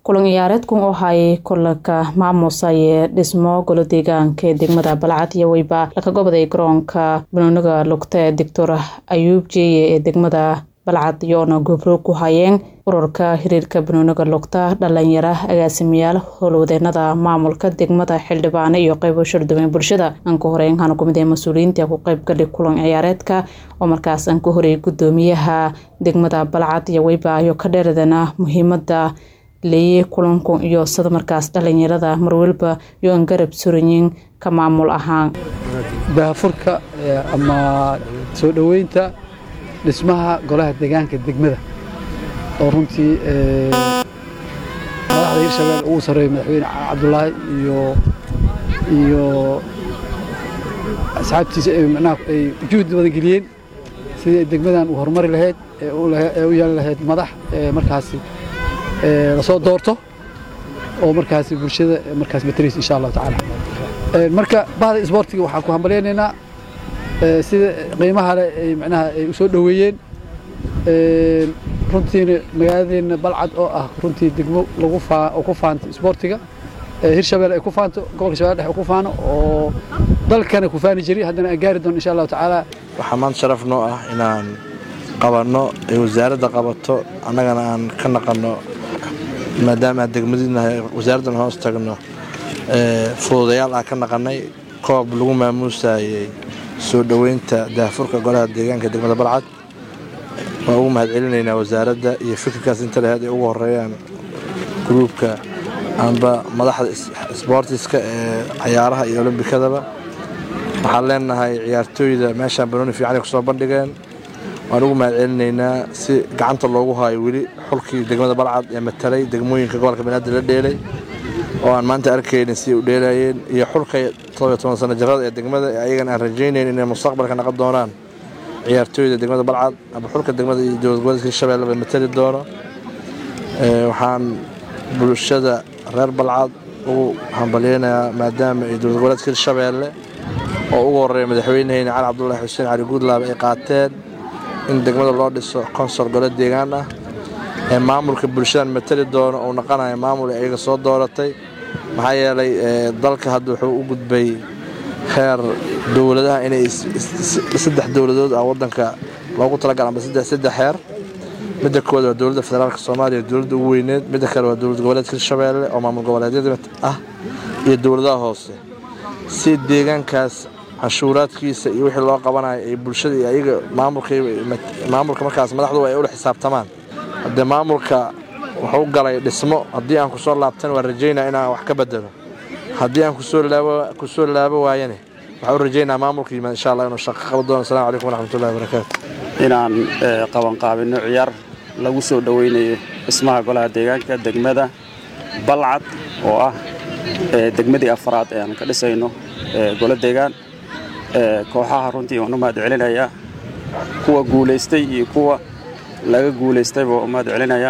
kulan ciyaareedkan oo hayay kulanka maamusa ee dhismo golo deegaanka ee degmada balcad iyo weyba laka goboday garoonka banooniga lugta ee doctor ayuub jeeye ee degmada balcad iyoona goobroog ku hayeen ururka xiriirka banooniga lugta dhalinyara agaasimayaal howlwadeenada maamulka degmada xildhibaane iyo qeybo shardubeen bulshada aan ka horeyn hana kumid ee mas-uuliyiinta ku qeybgali kulan ciyaareedka oo markaas aan ka horeyay gudoomiyaha degmada balcad iyo weyba iyo ka dheeradana muhiimada leeye kulanku iyo sida markaas dhalinyarada marwalba iyo aan garab suranyin ka maamul ahaan daafurka ama soo dhoweynta dhismaha golaha deegaanka degmada oo runtii madaxda hirshabelle ugu sarreeya madaxweyne cabdulaahi iyo iyo asxaabtiisa manaha ay juhdi badan geliyeen sidii degmadan uu horumari lahayd ee u yeelan lahayd madax markaasi lasoo doorto oo markaasi bulshada markaas mataraysa insha allahu tacaala marka bahda isboortiga waxaan ku hambalyaynaynaa sida qiimaha leh ay macnaha ay u soo dhoweeyeen runtiina magaaladeenna balcad oo ah runtii degmo lagu faa oo ku faanto isboortiga hirshabelle ay ku faanto gobolka shabeelle dhexe ku faano oo dalkana ku faani jiray haddana aan gaari doono insha allahu tacaala waxaa maanta sharaf noo ah inaan qabanno ay wasaaradda qabato annagana aan ka naqanno maadaama aan degmadinahay wasaaraddan hoos tagno fududayaal aan ka naqannay koob lagu maamuusayey soo dhoweynta daafurka golaha deegaanka degmada balcad waan ugu mahad celinaynaa wasaaradda iyo fikirkaas inta laheyd ay ugu horeeyaan gruubka amba madaxda sboortiska ee cayaaraha iyo olombikadaba waxaan leenahay ciyaartooyda meeshaan banooni fiicanay kusoo bandhigeen waan ugu mahad celinaynaa si gacanta loogu haayo weli xulkii degmada balcad ee matalay degmooyinka gobolka banaadir la dheelay oo aan maanta arkaynin si u dheelayeen iyo xulka todobiyo toban sano jarada ee degmada ayagana aan rajaynayn inay mustaqbalka naqon doonaan ciyaartooyda degmada balcad ama xulka degmada iyo dowlad goboleedka hirshabelleba matali doono waxaan bulshada reer balcad ugu hambalyeynayaa maadaama ay dowlad goboleedka hirshabeelle oo ugu horeeya madaxweyneheyna cali cabdulaahi xuseen cali guudlaab ay qaateen in degmada loo dhiso konsol gole deegaan ah ee maamulka bulshadan matali doono uu naqanayo maamul ay ayaga soo dooratay maxaa yeelay dalka hadda wuxuu u gudbay heer dowladaha inay saddex dowladood ah wadanka loogu talagal amba saddex heer midda koowaad waa dowladda federaalk soomaaliya dowladda ugu weyneed midda kale waa dowlad goboleedka hirshabeelle oo maamul goboleedyada ah iyo dowladaha hoose si deegaankaas canshuuraadkiisa iyo wixii loo qabanayo ay bulshada iyo ayaga maamulka markaas madaxdu ay ula xisaabtamaan haddee maamulka wuxuu galay dhismo haddii aan kusoo laabtan waa rajaynaa inaan wax ka bedelo haddii aan kusoo laabo waayane waxaan u rajaynaa maamulka yimaad insha allah inuu shaqo qaban doono assalamu calaykum waraxmatullahi wabarakaatu inaan qabanqaabinno ciyaar lagu soo dhoweynayo dhismaha golaha deegaanka degmada balcad oo ah degmadii afraad ee aan ka dhisayno golo deegaan kooxaha runtii waan u mahad celinayaa kuwa guulaystay iyo kuwa laga guulaystayba waan u mahad celinayaa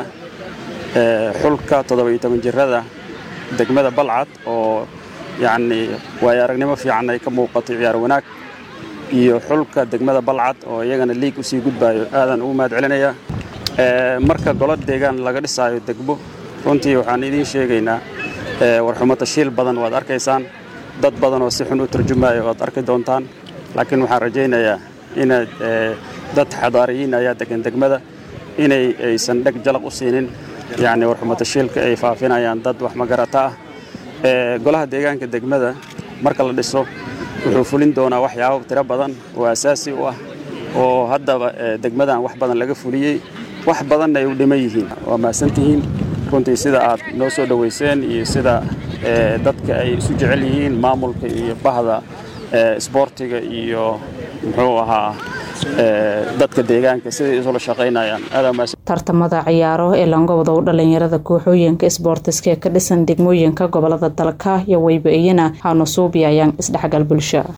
xulka toddobiyo toban jirada degmada balcad oo yacnii waayo aragnimo fiican ay ka muuqato ciyaar wanaag iyo xulka degmada balcad oo iyagana liig usii gudbaayo aadaan ugu mahad celinayaa marka golo deegaan laga dhisaayo degmo runtii waxaan idiin sheegaynaa warxumo tashiil badan waad arkaysaan dad badan oo si xun u turjumaayo waad arki doontaan laakiin waxaan rajaynayaa inaad dad xadaariyiin ayaa degan degmada inay aysan dheg jalaq u siinin yacni warxumo tashiilka ay faafinayaan dad wax magarata ah golaha deegaanka degmada marka la dhiso wuxuu fulin doonaa waxyaabo tiro badan oo asaasi u ah oo haddaba degmadan wax badan laga fuliyey wax badanna ay u dhiman yihiin waa mahadsantihiin runtii sida aad noo soo dhoweyseen iyo sida dadka ay isu jecel yihiin maamulka iyo bahda isboortiga iyo muxuu ahaa dadka deegaanka siday isula shaqaynayaan tartamada ciyaaro ee langobada u dhalinyarada kooxooyinka isboortiska ee ka dhisan degmooyinka gobolada dalka iyo weyba iyana haanusuubi ayaan isdhexgal bulsho